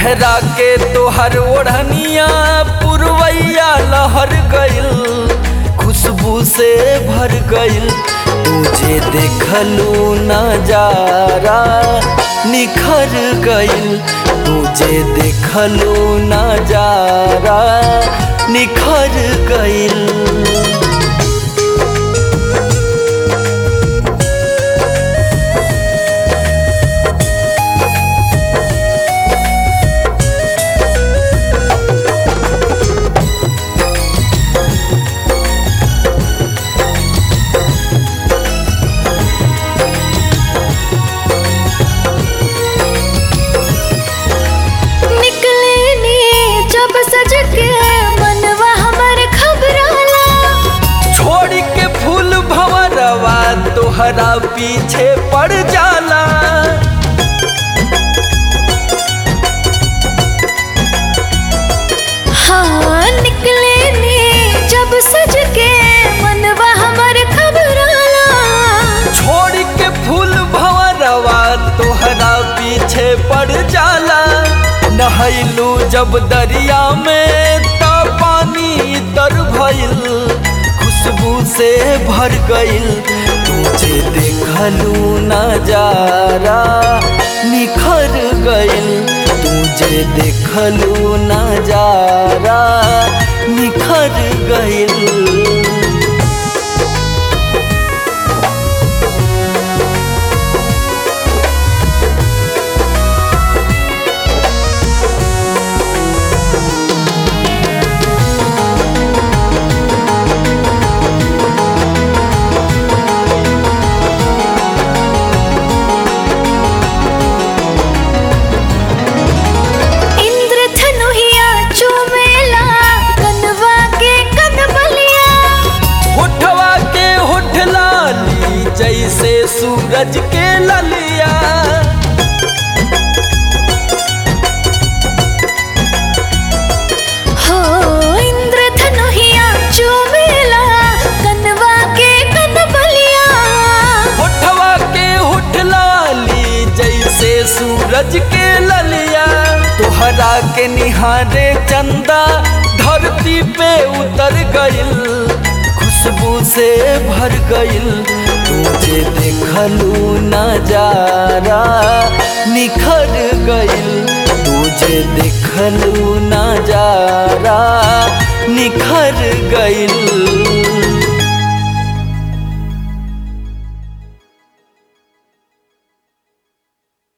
लहरा के तोहर ओढ़निया पुरवैया लहर गइल खुशबू से भर गइल तुझे देखलू नजारा निखर गइल तुझे देखलू नजारा निखर गइल निकले नी जब सज के मनवा हमर खबराला छोड़ के फूल भंवरवा तोहरा पीछे पड़ जाला हाँ निकले नी जब सज के मनवा हमर खबराला छोड़ के फूल भंवरवा तोहरा पीछे पड़ जाला नहैलू जब दरिया में त पानी तर भइल खुशबू से भर गइल तुझे देखलू नजारा निखर गइल तुझे देखलू नजारा निखर गइल इंद्र धनुहिया चुमेला कनवा के कनबलिया होठवा के होठ लाली जैसे सूरज के ललिया हो इंद्र धनुहिया चुमेला कनवा के कनबलिया होठवा के होठ लाली जैसे सूरज के ललिया तोहरा के निहारे चंदा धरती पे उतर गइल खुशबू से भर गइल तुझे देखलू नजारा निखर गइल तुझे देखलू नजारा निखर गइल